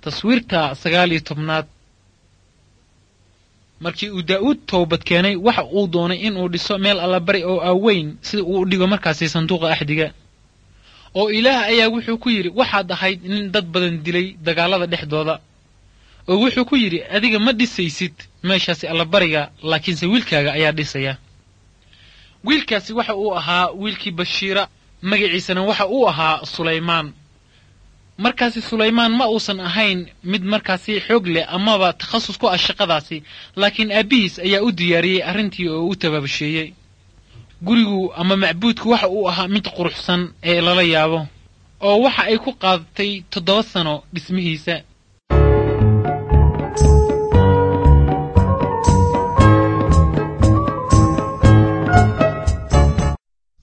taswiirta sagaal iyo tobnaad markii uu daa'uud toobad keenay waxa uu doonay inuu dhiso meel allabari oo aaweyn sida uu u dhigo markaasi sanduuqa axdiga oo ilaah ayaa wuxuu ku yidhi waxaad ahayd nin dad badan dilay dagaallada dhexdooda oo wuxuu ku yidhi adiga ma dhisaysid meeshaasi allabariga laakiinse wiilkaaga ayaa dhisaya wiilkaasi waxa uu ahaa wiilkii bashiira magaciisana waxa uu ahaa sulaymaan markaasi sulaymaan ma uusan ahayn mid markaasi xoog leh amaba takhasus ku ah shaqadaasi laakiin aabbihiis ayaa u diyaariyey arrintii oo u tabaabasheeyey gurigu ama macbuudku waxa uu ahaa mid quruxsan ee lala yaabo oo waxa ay ku qaadatay toddoba sano dhismihiisa